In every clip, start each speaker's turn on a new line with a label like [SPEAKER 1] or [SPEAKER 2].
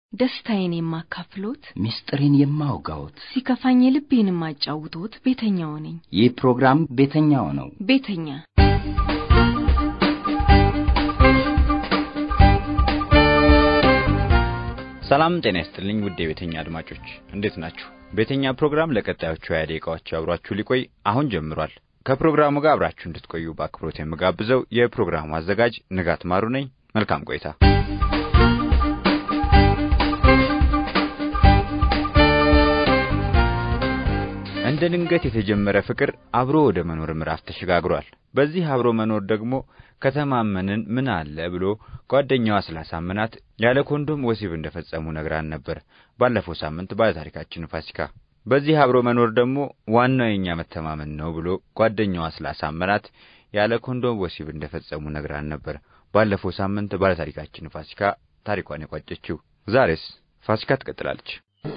[SPEAKER 1] ደስታዬን የማካፍሎት፣
[SPEAKER 2] ምስጢሬን የማውጋዎት፣
[SPEAKER 1] ሲከፋኝ ልቤን የማጫውቶት ቤተኛው ነኝ።
[SPEAKER 2] ይህ ፕሮግራም ቤተኛው ነው።
[SPEAKER 1] ቤተኛ
[SPEAKER 3] ሰላም ጤና ይስጥልኝ ውድ የቤተኛ አድማጮች እንዴት ናችሁ? ቤተኛ ፕሮግራም ለቀጣዮቹ ሀያ ደቂቃዎች አብሯችሁ ሊቆይ አሁን ጀምሯል። ከፕሮግራሙ ጋር አብራችሁ እንድትቆዩ በአክብሮት የምጋብዘው የፕሮግራሙ አዘጋጅ ንጋት ማሩ ነኝ። መልካም ቆይታ። እንደ ድንገት የተጀመረ ፍቅር አብሮ ወደ መኖር ምዕራፍ ተሸጋግሯል። በዚህ አብሮ መኖር ደግሞ ከተማመንን ምን አለ ብሎ ጓደኛዋ ስላሳመናት ያለ ኮንዶም ወሲብ እንደፈጸሙ ነግራን ነበር ባለፈው ሳምንት ባለታሪካችን ፋሲካ። በዚህ አብሮ መኖር ደግሞ ዋናው የኛ መተማመን ነው ብሎ ጓደኛዋ ስላሳመናት ያለ ኮንዶም ወሲብ እንደፈጸሙ ነግራን ነበር ባለፈው ሳምንት ባለታሪካችን ፋሲካ ታሪኳን የቋጨችው። ዛሬስ ፋሲካ ትቀጥላለች።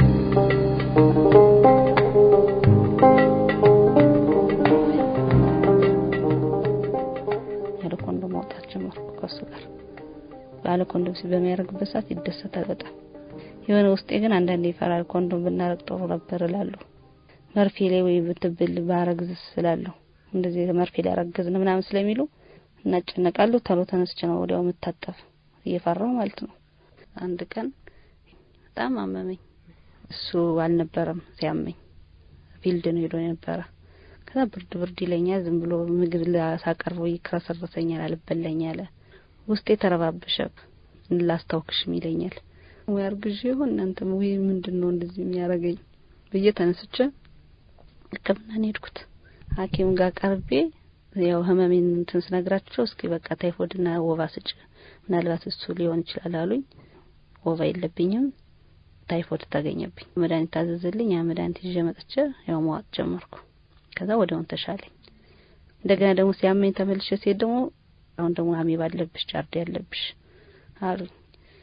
[SPEAKER 4] ያለ ኮንዶም ማውጣት ጀመርኩ ከሱ ጋር። ባለ ኮንዶም ሲ በሚያደርግበት ሰዓት ይደሰታል በጣም የሆነ ውስጤ ግን አንዳንዴ ይፈራል። ኮንዶም ብናረግ ጥሩ ነበር እላለሁ። መርፌ ላይ ወይ ብትብል ባረግዝ ስላለሁ እንደዚህ መርፌ ላይ ያረገዝን ምናምን ስለሚሉ እናጨነቃለሁ። ተሎ ተነስቼ ነው ወዲያው የምታጠፍ እየፈራው ማለት ነው። አንድ ቀን በጣም አመመኝ። እሱ አልነበረም ሲያመኝ ፊልድ ነው ሄዶ የነበረ። ከዛ ብርድ ብርድ ይለኛል። ዝም ብሎ ምግብ ሳቀርበው ይክረሰረሰኛል፣ አልበላኝ አለ። ውስጤ ተረባበሸ። ላስታውክሽም ይለኛል ወይ አርግዤ ይሆን እናንተ ወይ ምንድን ነው እንደዚህ የሚያደርገኝ ብዬ ተነስቼ ሕክምናን ሄድኩት። ሐኪም ጋር ቀርቤ ያው ህመሜን እንትን ስነግራቸው እስኪ በቃ ታይፎይድና ወባ ስጭ ምናልባት እሱ ሊሆን ይችላል አሉኝ። ወባ የለብኝም፣ ታይፎይድ ተገኘብኝ። መድኃኒት ታዘዘልኝ። ያ መድኃኒት ይዤ መጥቼ ያው መዋጥ ጀመርኩ። ከዛ ወዲያውን ተሻለኝ። እንደገና ደግሞ ሲያመኝ ተመልሼ ሲሄድ ደግሞ አሁን ደግሞ አሜባ አለብሽ ጃርዲ ያለብሽ አሉኝ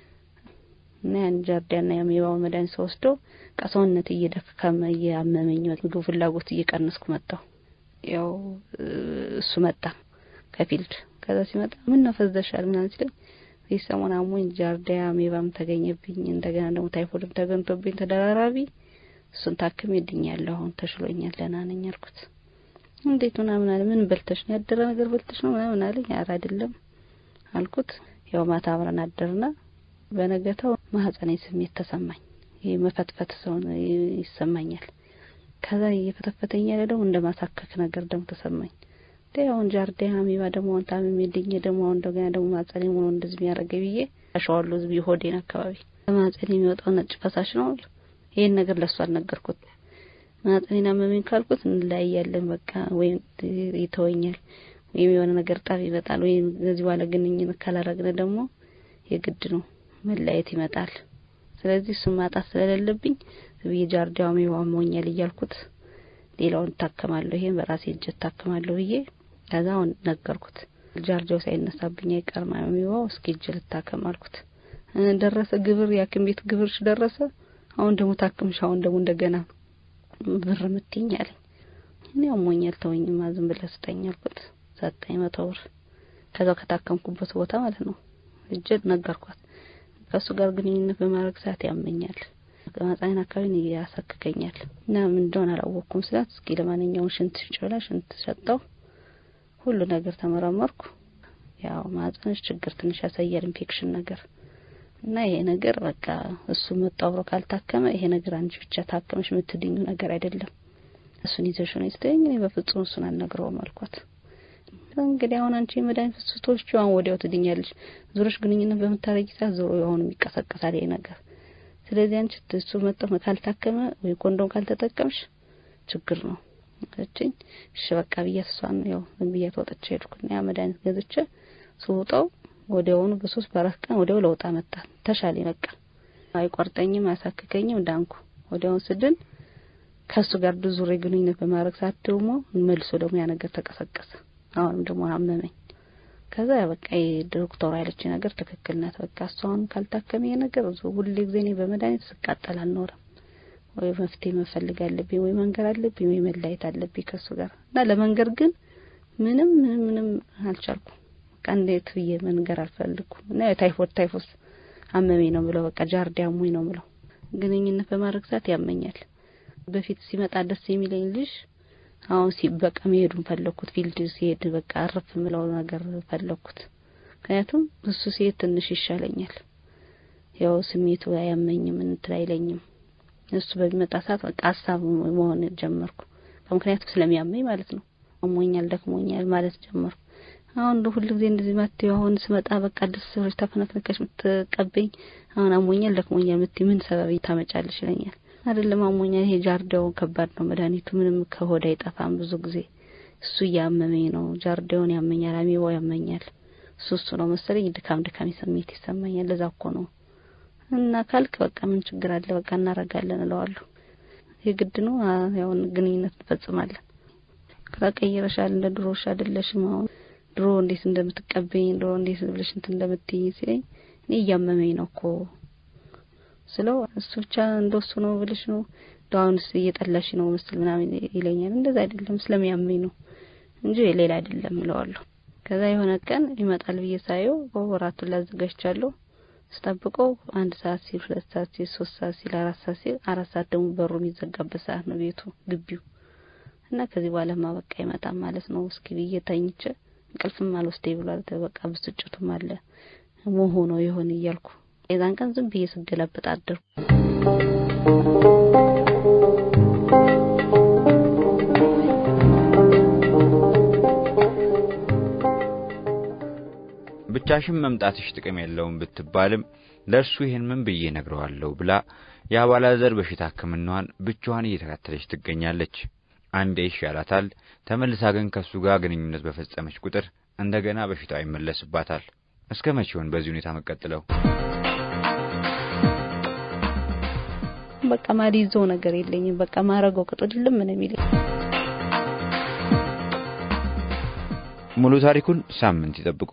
[SPEAKER 4] እና ያን ጃርዲያና የአሜባውን መድኃኒት ወስደው ሰውነት እየደከመ እያመመኝ ምግብ ፍላጎት እየቀነስኩ መጣሁ። ያው እሱ መጣ ከፊልድ ከዛ ሲመጣ ምን ነው ፈዘሻል ምናምን ሲለኝ ይህ ሰሞን አሞኝ ጃርዲያ አሜባም ተገኘብኝ እንደገና ደግሞ ታይፎይድም ተገኝቶብኝ ተደራራቢ እሱን ታክም ይድኛለሁ አሁን ተሽሎኛል ደህና ነኝ አልኩት። እንዴት ምናምን አለ ምን በልተሽ ነው ያደረ ነገር በልተሽ ነው ምናምን አለኝ። ኧረ አይደለም አልኩት። ያው ማታ አብረን አደርና በነገታው ማህፀኔ ስሜት ተሰማኝ። ይሄ መፈትፈት ሰው ይሰማኛል። ከዛ እየፈተፈተኝ ያለ ደግሞ እንደ ማሳከክ ነገር ደግሞ ተሰማኝ። ዴ አሁን ጃርዲያ አሜባ ደግሞ አሁን ታምሜ ድኜ ደግሞ አሁን እንደገና ደግሞ ማህፀኔ ሆኖ እንደዚህ የሚያደርገኝ ብዬ አሸዋለሁ። ዝም ሆዴን አካባቢ ከማህፀኔ የሚወጣው ነጭ ፈሳሽ ነው። ይሄን ነገር ለሱ አልነገርኩት። ማህፀኔን አመመኝ ካልኩት እንለያያለን በቃ ወይም ይተወኛል ወይም የሆነ ነገር ጠብ ይመጣል ወይም ከዚህ በኋላ ግንኙነት ካላረግን ደግሞ የግድ ነው መለያየት ይመጣል። ስለዚህ እሱን ማጣት ስለሌለብኝ ብዬ ጃርዲያው አሜባ አሞኛል እያልኩት ሌላውን እታከማለሁ፣ ይሄን በራሴ እጅ እታከማለሁ ብዬ ከዛ አሁን ነገርኩት። ጃርዲያው ሳይነሳብኝ አይቀርም አሜባው፣ እስኪ እጅ ልታከም አልኩት። ደረሰ ግብር የሐኪም ቤት ግብርሽ ደረሰ። አሁን ደግሞ ታክምሽ፣ አሁን ደግሞ እንደገና ብር ምትኝ አለኝ። እኔ አሞኛል ተወኝማ ዝም ብለህ ስጠኝ አልኩት። ሰጠኝ መቶ ብር ከዛው ከታከምኩበት ቦታ ማለት ነው። እጅ ነገርኳት። ከእሱ ጋር ግንኙነት በማድረግ ሰዓት ያመኛል፣ ማህፀኔን አካባቢ ያሳክከኛል እና ምን እንደሆነ አላወቅኩም ስላት እስኪ ለማንኛውም ሽንት ሽጭ ብላ ሽንት ሰጠው። ሁሉ ነገር ተመረመርኩ። ያው ማህፀንሽ ችግር ትንሽ ያሳያል ኢንፌክሽን ነገር እና ይሄ ነገር በቃ እሱ መጣ አብሮ ካልታከመ ይሄ ነገር አንቺ ብቻ ታከመሽ የምትድኙ ነገር አይደለም። እሱን ይዘሽ ነው ስትለኝ እኔ በፍጹም እሱን አልነግረውም አልኳት። እንግዲህ አሁን አንቺ የመድኃኒት ፍስቶቹ አሁን ወዲያው ትድኛለሽ። ዙሮሽ ግንኙነት በምታረጊ ሰዓት ዞሮ አሁንም ይቀሰቀሳል ይሄ ነገር። ስለዚህ አንቺ እሱ መጣ ካልታከመ ወይ ኮንዶም ካልተጠቀምሽ ችግር ነው አለችኝ። እሺ በቃ ብያት እሷን ያው ዝም ብያት ወጥቼ ሄድኩና ያ መድኃኒት ገዝቼ ስውጠው ወዲያውኑ በሶስት በአራት ቀን ወዲያው ለውጥ አመጣ። ተሻለኝ በቃ አይቆርጠኝም፣ አያሳክከኝም፣ ዳንኩ። ወዲያውን ስድን ከሱ ጋር ዙሬ ግንኙነት በማድረግ ሰዓት ደግሞ መልሶ ደግሞ ያ ነገር ተቀሰቀሰ። አሁንም ደግሞ አመመኝ። ከዛ በቃ ዶክተሩ ያለች ነገር ትክክል ናት። በቃ እሱ አሁን ካልታከመ ይሄ ነገር ሁሌ ጊዜ እኔ በመድኃኒት ስቃጠል አልኖርም። ወይ መፍትሄ መፈልግ አለብኝ፣ ወይ መንገር አለብኝ፣ ወይ መለያየት አለብኝ ከሱ ጋር እና ለመንገር ግን ምንም ምንም ምንም አልቻልኩም። በቃ እንዴት ብዬ መንገር አልፈልኩም እና ታይፎድ ታይፎስ አመመኝ ነው ብለው በቃ ጃርዲ አሞኝ ነው ብለው ግንኙነት በማድረግ ሰዓት ያመኛል። በፊት ሲመጣ ደስ የሚለኝ ልጅ አሁን ሲ በቃ መሄዱን ፈለኩት። ፊልድ ሲሄድ በቃ አረፍ ምለው ነገር ፈለኩት። ምክንያቱም እሱ ሲሄድ ትንሽ ይሻለኛል። ያው ስሜቱ አያመኝም እንትን አይለኝም። እሱ በሚመጣ ሰዓት በቃ ሀሳብ መሆን ጀመርኩ። ምክንያቱም ስለሚያመኝ ማለት ነው። አሞኛል፣ ደክሞኛል ማለት ጀመርኩ። አሁን እንደ ሁሉ ጊዜ እንደዚህ ማትዩ አሁን ስመጣ በቃ ደስ ብሎሽ ተፈነክነከሽ የምትቀበኝ አሁን አሞኛል፣ ደክሞኛል የምትይ ምን ሰበብ ታመጫለሽ ይለኛል። አይደለም አሞኛል፣ ይሄ ጃርዲያውን ከባድ ነው መድኃኒቱ ምንም ከሆድ አይጠፋም። ብዙ ጊዜ እሱ እያመመኝ ነው። ጃርዲያውን ያመኛል፣ አሚባው ያመኛል። እሱ እሱ ነው መሰለኝ ድካም ድካም ስሜት ይሰማኛል። ለዛ እኮ ነው እና ካልክ በቃ ምን ችግር አለ በቃ እናረጋለን እለዋለሁ። የግድ ነው ያው ግንኙነት እንፈጽማለን። ከቀየረሻል እንደ ድሮሽ አይደለሽም አሁን ድሮ እንዴት እንደምትቀበኝ ድሮ እንዴት ብለሽ እንትን እንደምትይኝ ሲለኝ እኔ እያመመኝ ነው እኮ ስለው እሱ ብቻ እንደሱ ነው ብለሽ ነው አሁንስ እየጠላሽ ነው ምስል ምናምን ይለኛል። እንደዛ አይደለም ስለሚያመኝ ነው እንጂ ሌላ አይደለም እለዋለሁ። ከዛ የሆነ ቀን ይመጣል ብዬ ሳየው ወራቱን ላዘጋጅቻለሁ ስጠብቀው አንድ ሰዓት ሲል ሁለት ሰዓት ሲል ሶስት ሰዓት ሲል አራት ሰዓት ሲል አራት ሰዓት ደግሞ በሩ የሚዘጋበት ሰዓት ነው ቤቱ ግቢው እና ከዚህ በኋላማ በቃ ይመጣም ማለት ነው እስኪ ብዬ ተኝቼ እንቅልፍም አልወስደኝ ብሏል። በቃ ብስጭቱም አለ መሆኑ ይሆን እያልኩ የዛን ቀን ዝም ብዬ ስገላበጥ አደርኩ።
[SPEAKER 3] ብቻሽን መምጣትሽ ጥቅም የለውም ብትባልም ለእርሱ ይህን ምን ብዬ ነግረዋለሁ ብላ የአባላዘር በሽታ ሕክምናዋን ብቻዋን እየተከታተለች ትገኛለች። አንዴ ይሻላታል፣ ተመልሳ ግን ከእሱ ጋር ግንኙነት በፈጸመች ቁጥር እንደገና በሽታው ይመለስባታል። እስከ መቼ ይሆን በዚህ ሁኔታ መቀጥለው?
[SPEAKER 4] በቃ ማልይዘው ነገር የለኝም። በቃ ማረገው ቅጡ ድልም ምን የሚለኝ
[SPEAKER 3] ሙሉ ታሪኩን ሳምንት ይጠብቁ።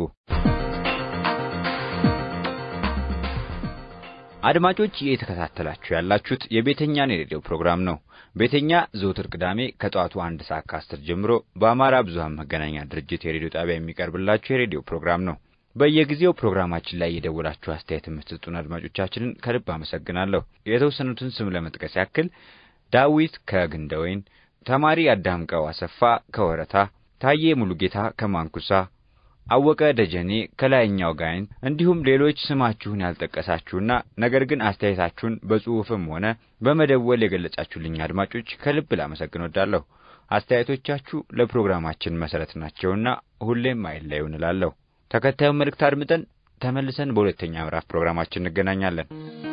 [SPEAKER 3] አድማጮች እየተከታተላችሁ ያላችሁት የቤተኛን የሬዲዮ ፕሮግራም ነው። ቤተኛ ዘወትር ቅዳሜ ከጠዋቱ አንድ ሰዓት ከአስር ጀምሮ በአማራ ብዙኃን መገናኛ ድርጅት የሬዲዮ ጣቢያ የሚቀርብላችሁ የሬዲዮ ፕሮግራም ነው። በየጊዜው ፕሮግራማችን ላይ የደወላችሁ አስተያየት የምትሰጡን አድማጮቻችንን ከልብ አመሰግናለሁ። የተወሰኑትን ስም ለመጥቀስ ያክል ዳዊት ከግንደወይን፣ ተማሪ አዳምቀው አሰፋ ከወረታ፣ ታዬ ሙሉጌታ ከማንኩሳ አወቀ ደጀኔ ከላይኛው ጋይንት እንዲሁም ሌሎች ስማችሁን ያልጠቀሳችሁና ነገር ግን አስተያየታችሁን በጽሑፍም ሆነ በመደወል የገለጻችሁልኝ አድማጮች ከልብ ላመሰግን ወዳለሁ። አስተያየቶቻችሁ ለፕሮግራማችን መሰረት ናቸውና ሁሌም አይለዩን እላለሁ። ተከታዩን መልእክት አድምጠን ተመልሰን በሁለተኛ ምዕራፍ ፕሮግራማችን እንገናኛለን።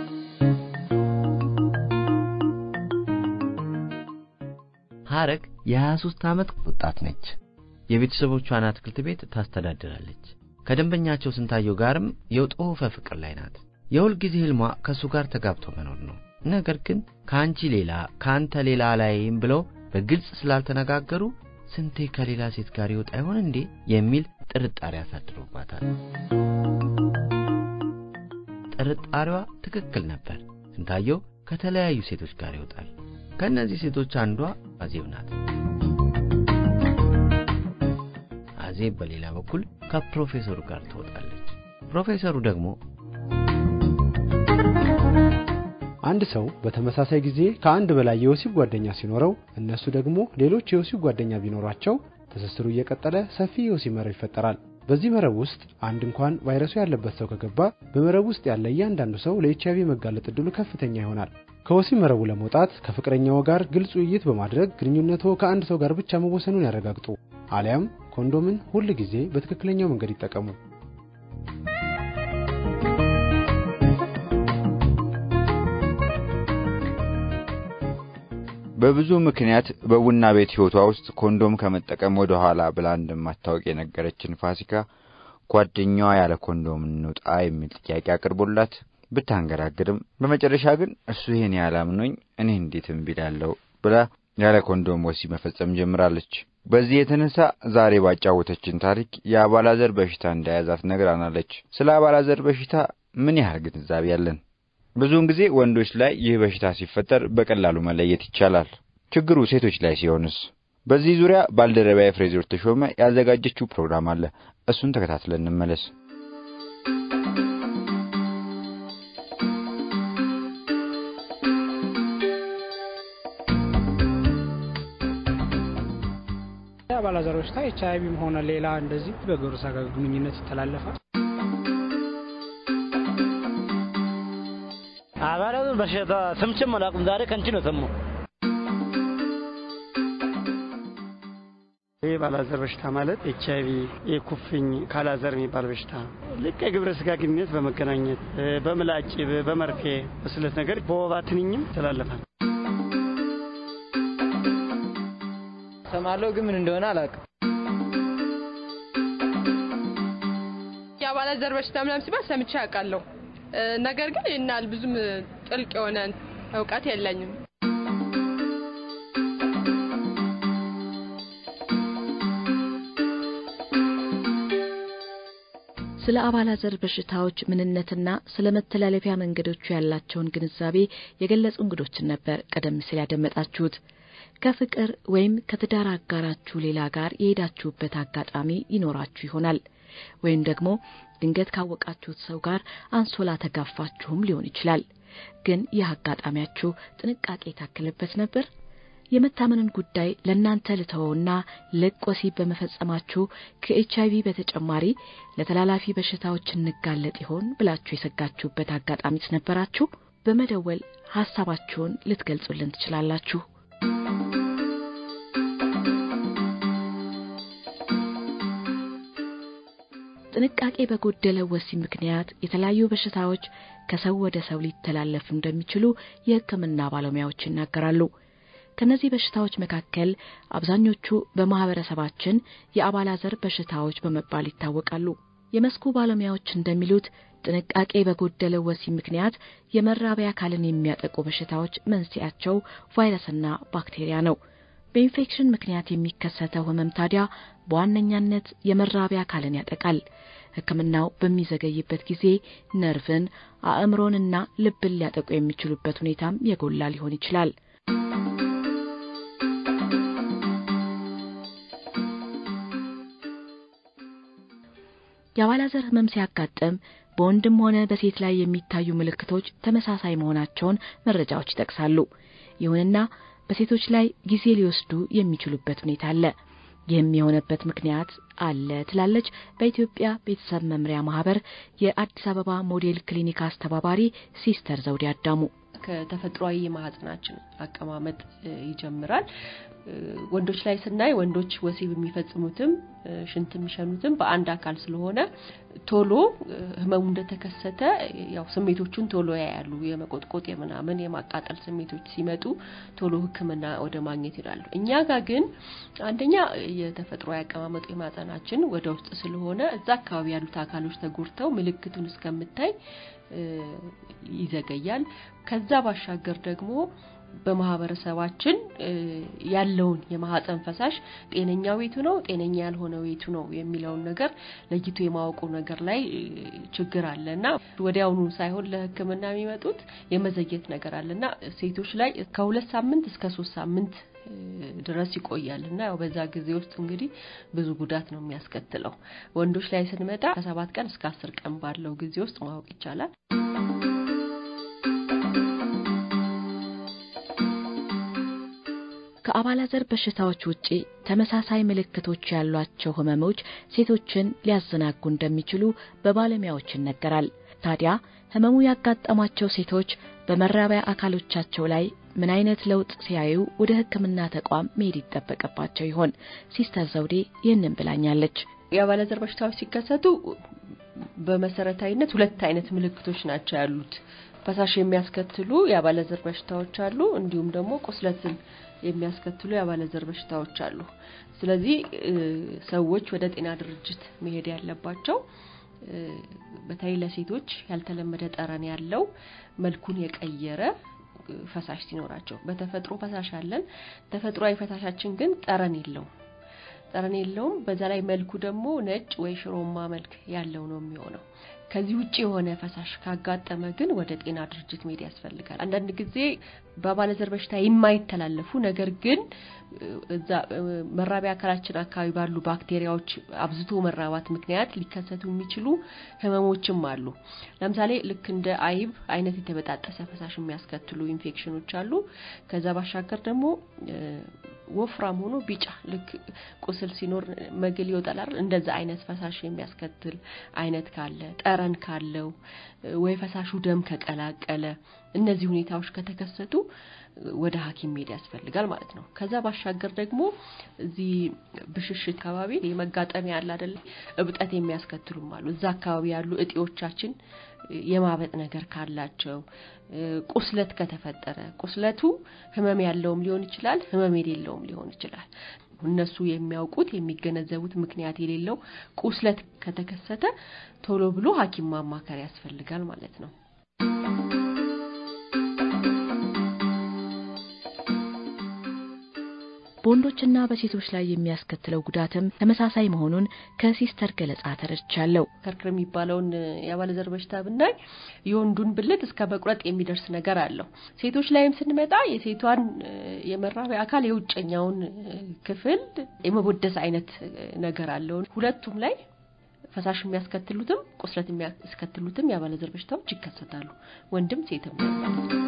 [SPEAKER 5] ሐረግ የ23 ዓመት
[SPEAKER 2] ወጣት ነች።
[SPEAKER 5] የቤተሰቦቿን አትክልት ቤት ታስተዳድራለች። ከደንበኛቸው ስንታየው ጋርም የጦፈ ፍቅር ላይ ናት። የሁል ጊዜ ህልሟ ከእሱ ጋር ተጋብቶ መኖር ነው። ነገር ግን ከአንቺ ሌላ ከአንተ ሌላ አላይም ብለው በግልጽ ስላልተነጋገሩ ስንቴ ከሌላ ሴት ጋር ይወጣ ይሆን እንዴ የሚል ጥርጣሬ አሳድሮባታል። ጥርጣሬዋ ትክክል ነበር። ስንታየው ከተለያዩ ሴቶች ጋር ይወጣል። ከእነዚህ ሴቶች አንዷ አዜብ ናት። አዜብ በሌላ በኩል ከፕሮፌሰሩ ጋር ትወጣለች። ፕሮፌሰሩ ደግሞ
[SPEAKER 6] አንድ ሰው በተመሳሳይ ጊዜ ከአንድ በላይ የወሲብ ጓደኛ ሲኖረው እነሱ ደግሞ ሌሎች የወሲብ ጓደኛ ቢኖራቸው ትስስሩ እየቀጠለ ሰፊ የወሲብ መረብ ይፈጠራል። በዚህ መረብ ውስጥ አንድ እንኳን ቫይረሱ ያለበት ሰው ከገባ በመረብ ውስጥ ያለ እያንዳንዱ ሰው ለኤች አይቪ መጋለጥ እድሉ ከፍተኛ ይሆናል። ከወሲብ መረቡ ለመውጣት ከፍቅረኛው ጋር ግልጽ ውይይት በማድረግ ግንኙነቶ ከአንድ ሰው ጋር ብቻ መወሰኑን ያረጋግጡ። አሊያም ኮንዶምን ሁል ጊዜ በትክክለኛው መንገድ ይጠቀሙ።
[SPEAKER 3] በብዙ ምክንያት በቡና ቤት ሕይወቷ ውስጥ ኮንዶም ከመጠቀም ወደ ኋላ ብላ እንደማታወቅ የነገረችን ፋሲካ ጓደኛዋ ያለ ኮንዶም እንውጣ የሚል ጥያቄ አቅርቦላት ብታንገራግርም በመጨረሻ ግን እሱ ይሄን ያላምኖኝ እኔ እንዴት እምቢ እላለሁ ብላ ያለ ኮንዶም ወሲብ መፈጸም ጀምራለች። በዚህ የተነሳ ዛሬ ባጫወተችን ታሪክ የአባላዘር በሽታ እንደያዛት ነግራናለች። ስለ አባላዘር በሽታ ምን ያህል ግንዛቤ ያለን? ብዙውን ጊዜ ወንዶች ላይ ይህ በሽታ ሲፈጠር በቀላሉ መለየት ይቻላል። ችግሩ ሴቶች ላይ ሲሆንስ? በዚህ ዙሪያ ባልደረባዬ ፍሬዘር ተሾመ ያዘጋጀችው ፕሮግራም አለ። እሱን ተከታትለን እንመለስ።
[SPEAKER 7] የአባላዘር በሽታ ኤች አይ ቪም ሆነ ሌላ እንደዚህ በግብረ ሥጋ ግንኙነት ይተላለፋል።
[SPEAKER 8] አባላዘር በሽታ ሰምቼም አላውቅም። ዛሬ ከንቺ ነው ሰማሁ።
[SPEAKER 9] ይህ ባላዘር በሽታ ማለት ኤች አይቪ የኩፍኝ ካላዘር የሚባል በሽታ ልክ የግብረ ስጋ ግንኙነት በመገናኘት በምላጭ በመርፌ በስለት ነገር በወባ ትንኝም ይተላለፋል።
[SPEAKER 10] ሰማለሁ ግን ምን እንደሆነ አላውቅም።
[SPEAKER 11] የአባላዘር በሽታ ምናምን ሲባል ሰምቼ አውቃለሁ። ነገር ግን ይናል ብዙም ጥልቅ የሆነ እውቀት የለኝም።
[SPEAKER 1] ስለ አባላዘር በሽታዎች ምንነትና ስለ መተላለፊያ መንገዶቹ ያላቸውን ግንዛቤ የገለጹ እንግዶችን ነበር ቀደም ሲል ያደመጣችሁት። ከፍቅር ወይም ከትዳር አጋራችሁ ሌላ ጋር የሄዳችሁበት አጋጣሚ ይኖራችሁ ይሆናል። ወይም ደግሞ ድንገት ካወቃችሁት ሰው ጋር አንሶላ ተጋፋችሁም ሊሆን ይችላል። ግን ይህ አጋጣሚያችሁ ጥንቃቄ የታከለበት ነበር? የመታመንን ጉዳይ ለእናንተ ልተወውና ልቅ ወሲብ በመፈጸማችሁ ከኤች አይቪ በተጨማሪ ለተላላፊ በሽታዎች እንጋለጥ ይሆን ብላችሁ የሰጋችሁበት አጋጣሚስ ነበራችሁ? በመደወል ሀሳባችሁን ልትገልጹልን ትችላላችሁ። ጥንቃቄ በጎደለው ወሲብ ምክንያት የተለያዩ በሽታዎች ከሰው ወደ ሰው ሊተላለፉ እንደሚችሉ የሕክምና ባለሙያዎች ይናገራሉ። ከነዚህ በሽታዎች መካከል አብዛኞቹ በማህበረሰባችን የአባላዘር በሽታዎች በመባል ይታወቃሉ። የመስኩ ባለሙያዎች እንደሚሉት ጥንቃቄ በጎደለው ወሲብ ምክንያት የመራቢያ አካልን የሚያጠቁ በሽታዎች መንስኤያቸው ቫይረስና ባክቴሪያ ነው። በኢንፌክሽን ምክንያት የሚከሰተው ህመም ታዲያ በዋነኛነት የመራቢያ አካልን ያጠቃል። ሕክምናው በሚዘገይበት ጊዜ ነርቭን፣ አእምሮንና ልብን ሊያጠቁ የሚችሉበት ሁኔታም የጎላ ሊሆን ይችላል። የአባላዘር ህመም ሲያጋጥም በወንድም ሆነ በሴት ላይ የሚታዩ ምልክቶች ተመሳሳይ መሆናቸውን መረጃዎች ይጠቅሳሉ። ይሁንና በሴቶች ላይ ጊዜ ሊወስዱ የሚችሉበት ሁኔታ አለ። ይህም የሆነበት ምክንያት አለ ትላለች በኢትዮጵያ ቤተሰብ መምሪያ ማህበር የአዲስ አበባ ሞዴል ክሊኒክ አስተባባሪ ሲስተር ዘውዴ አዳሙ።
[SPEAKER 12] ከተፈጥሯዊ የማህፀናችን አቀማመጥ ይጀምራል። ወንዶች ላይ ስናይ ወንዶች ወሲብ የሚፈጽሙትም ሽንት የሚሸኑትም በአንድ አካል ስለሆነ ቶሎ ህመሙ እንደተከሰተ ያው ስሜቶቹን ቶሎ ያያሉ። የመቆጥቆጥ የምናምን የማቃጠል ስሜቶች ሲመጡ ቶሎ ሕክምና ወደ ማግኘት ይላሉ። እኛ ጋር ግን አንደኛ የተፈጥሯዊ አቀማመጡ የማህፀናችን ወደ ውስጥ ስለሆነ እዛ አካባቢ ያሉት አካሎች ተጎድተው ምልክቱን እስከምታይ ይዘገያል። ከዛ ባሻገር ደግሞ በማህበረሰባችን ያለውን የማህፀን ፈሳሽ ጤነኛው ቤቱ ነው፣ ጤነኛ ያልሆነ ቤቱ ነው የሚለውን ነገር ለይቶ የማወቁ ነገር ላይ ችግር አለ እና ወዲያውኑ ሳይሆን ለህክምና የሚመጡት የመዘየት ነገር አለ እና ሴቶች ላይ ከሁለት ሳምንት እስከ ሶስት ሳምንት ድረስ ይቆያል እና ያው በዛ ጊዜ ውስጥ እንግዲህ ብዙ ጉዳት ነው የሚያስከትለው። ወንዶች ላይ ስንመጣ ከሰባት ቀን እስከ አስር ቀን ባለው ጊዜ ውስጥ ማወቅ ይቻላል።
[SPEAKER 1] ከአባላዘር በሽታዎች ውጪ ተመሳሳይ ምልክቶች ያሏቸው ህመሞች ሴቶችን ሊያዘናጉ እንደሚችሉ በባለሙያዎች ይነገራል። ታዲያ ህመሙ ያጋጠማቸው ሴቶች በመራቢያ አካሎቻቸው ላይ ምን አይነት ለውጥ ሲያዩ ወደ ሕክምና ተቋም መሄድ ይጠበቅባቸው ይሆን? ሲስተር ዘውዴ ይህንን ብላኛለች።
[SPEAKER 12] የአባላዘር በሽታዎች ሲከሰቱ በመሰረታዊነት ሁለት አይነት ምልክቶች ናቸው ያሉት። ፈሳሽ የሚያስከትሉ የአባላዘር በሽታዎች አሉ፣ እንዲሁም ደግሞ ቁስለትን የሚያስከትሉ የአባለዘር በሽታዎች አሉ። ስለዚህ ሰዎች ወደ ጤና ድርጅት መሄድ ያለባቸው በተለይ ለሴቶች ያልተለመደ ጠረን ያለው መልኩን የቀየረ ፈሳሽ ሲኖራቸው፣ በተፈጥሮ ፈሳሽ አለን። ተፈጥሯዊ ፈሳሻችን ግን ጠረን የለውም ጠረን የለውም። በዛ ላይ መልኩ ደግሞ ነጭ ወይ ሽሮማ መልክ ያለው ነው የሚሆነው። ከዚህ ውጭ የሆነ ፈሳሽ ካጋጠመ ግን ወደ ጤና ድርጅት መሄድ ያስፈልጋል። አንዳንድ ጊዜ በአባለዘር በሽታ የማይተላለፉ ነገር ግን እዛ መራቢያ አካላችን አካባቢ ባሉ ባክቴሪያዎች አብዝቶ መራባት ምክንያት ሊከሰቱ የሚችሉ ህመሞችም አሉ። ለምሳሌ ልክ እንደ አይብ አይነት የተበጣጠሰ ፈሳሽ የሚያስከትሉ ኢንፌክሽኖች አሉ። ከዛ ባሻገር ደግሞ ወፍራም ሆኖ ቢጫ ልክ ቁስል ሲኖር መግል ይወጣል አይደል? እንደዛ አይነት ፈሳሽ የሚያስከትል አይነት ካለ፣ ጠረን ካለው ወይ ፈሳሹ ደም ከቀላቀለ እነዚህ ሁኔታዎች ከተከሰቱ ወደ ሐኪም መሄድ ያስፈልጋል ማለት ነው። ከዛ ባሻገር ደግሞ እዚህ ብሽሽት አካባቢ የመጋጠሚያ ያለ አይደል እብጠት የሚያስከትሉም አሉ። እዛ አካባቢ ያሉ እጢዎቻችን የማበጥ ነገር ካላቸው፣ ቁስለት ከተፈጠረ ቁስለቱ ህመም ያለውም ሊሆን ይችላል፣ ህመም የሌለውም ሊሆን ይችላል። እነሱ የሚያውቁት የሚገነዘቡት ምክንያት የሌለው ቁስለት ከተከሰተ ቶሎ ብሎ ሐኪም ማማከር ያስፈልጋል ማለት ነው።
[SPEAKER 1] በወንዶችና በሴቶች ላይ የሚያስከትለው ጉዳትም ተመሳሳይ መሆኑን ከሲስተር ገለጻ ተረድቻለሁ።
[SPEAKER 12] ከርክር የሚባለውን የአባለዘር በሽታ ብናይ የወንዱን ብልት እስከ መቁረጥ የሚደርስ ነገር አለው። ሴቶች ላይም ስንመጣ የሴቷን የመራቢያ አካል የውጨኛውን ክፍል የመቦደስ አይነት ነገር አለው። ሁለቱም ላይ ፈሳሽ የሚያስከትሉትም ቁስለት የሚያስከትሉትም የአባለዘር በሽታዎች ይከሰታሉ። ወንድም ሴትም ማለት ነው።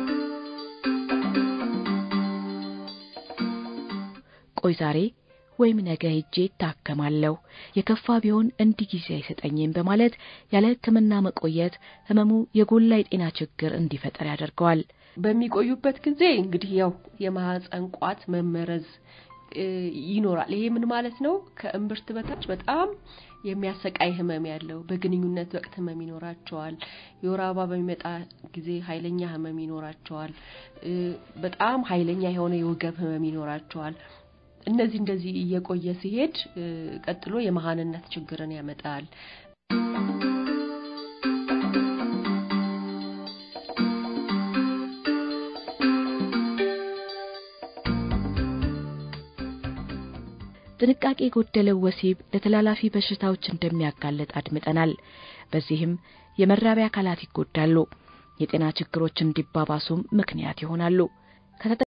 [SPEAKER 1] ቆይ ዛሬ ወይም ነገ ሄጄ እታከማለሁ፣ የከፋ ቢሆን እንዲህ ጊዜ አይሰጠኝም በማለት ያለ ሕክምና መቆየት ህመሙ የጎላ የጤና ችግር እንዲፈጠር ያደርገዋል።
[SPEAKER 12] በሚቆዩበት ጊዜ እንግዲህ ያው የማህፀን ቋት መመረዝ ይኖራል። ይሄ ምን ማለት ነው? ከእምብርት በታች በጣም የሚያሰቃይ ህመም ያለው በግንኙነት ወቅት ህመም ይኖራቸዋል። የወር አበባ በሚመጣ ጊዜ ኃይለኛ ህመም ይኖራቸዋል። በጣም ኃይለኛ የሆነ የወገብ ህመም ይኖራቸዋል። እነዚህ እንደዚህ እየቆየ ሲሄድ ቀጥሎ የመሃንነት ችግርን ያመጣል።
[SPEAKER 1] ጥንቃቄ የጎደለው ወሲብ ለተላላፊ በሽታዎች እንደሚያጋለጥ አድምጠናል። በዚህም የመራቢያ አካላት ይጎዳሉ፣ የጤና ችግሮች እንዲባባሱም ምክንያት ይሆናሉ።